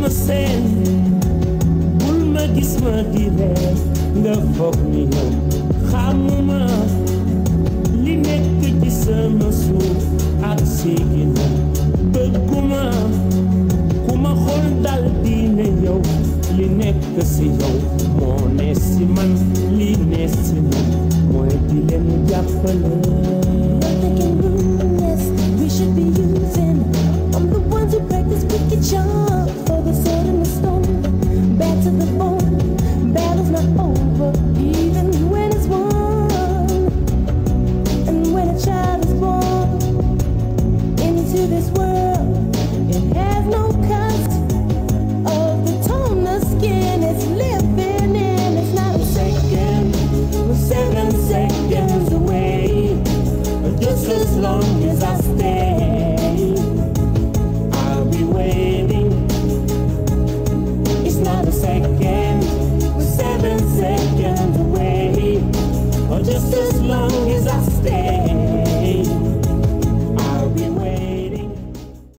ma seen bul ma gis ma di reer nga foog ni yow xamuma li nekk ci sama suuf ak sigina bëgguma ku ma xool dal di ne yow li nekk si yow moo ne si man li ne si man mooy di leen jàppale Thinking ruthless, we should be using. I'm the ones who practice wicked charm for the sword and the stone. Back to the bone,